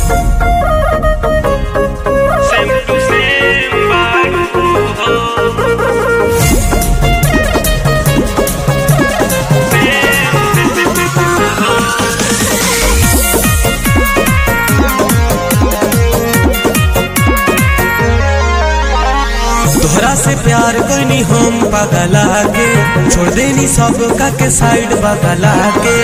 Sempre sem तोहरा से प्यार करनी हम पगला के छोड़ देनी सब का के साइड बगला के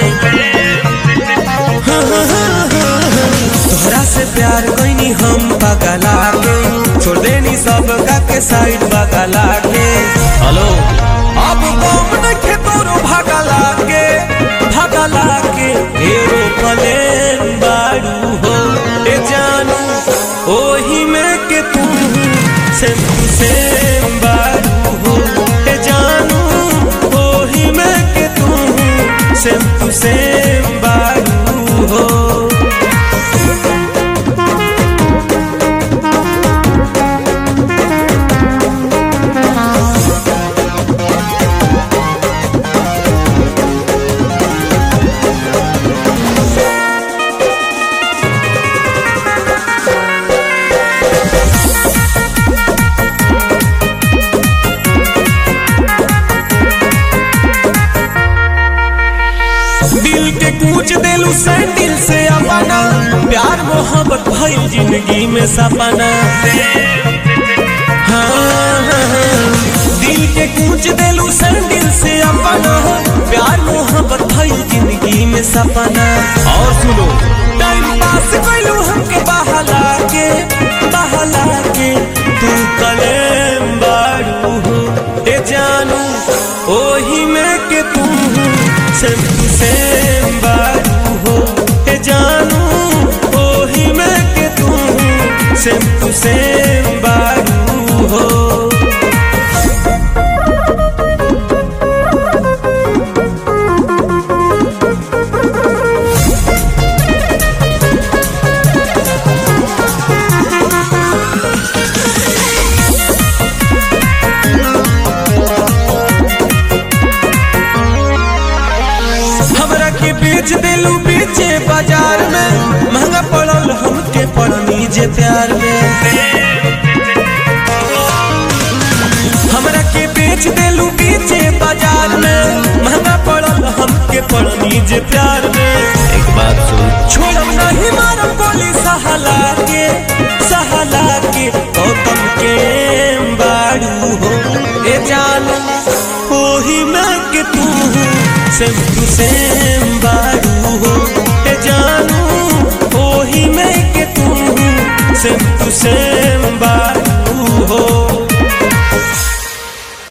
तोहरा से प्यार करनी हम पगला के छोड़ देनी सब का के साइड बगला के हेलो अब कौन देखे तोरो भगला के भगला के एरोप्लेन बाड़ू हो ए जानू ओही में के तू सेम टू सेम बारू हो ए जानू ओही में के तू सेम टू सेम बारू हो दिल के कूच देलू सैंडल से अपना प्यार मोहब्बत भइल जिंदगी में सपना हाँ, हाँ, हाँ। दिल के कूच देलू सैंडल से अपना प्यार मोहब्बत भइल जिंदगी में सपना और सुनो टाइम पास कैलू हमके बहला के बहला के तू कलेम बारू हो ए जानू ओही में के तू सेम टू सेम बारू हो ए जानू ओही में के तू सेम टू सेम बारू हो हमरा के बेच देलू बेचे बाजार में महंगा पड़ल हमके पड़नी जे प्यार में हमरा के बेच देलू बेचे बाजार में महंगा पड़ल हमके पड़नी जे प्यार में एक बात सुन छोड़म नहीं मारम गोली सहला के सहला के गौतम के बाड़ू हो ए जानू ओही में के तू सेम टू सेम बारू हो ए जानू ओही में के तू सेम टू सेम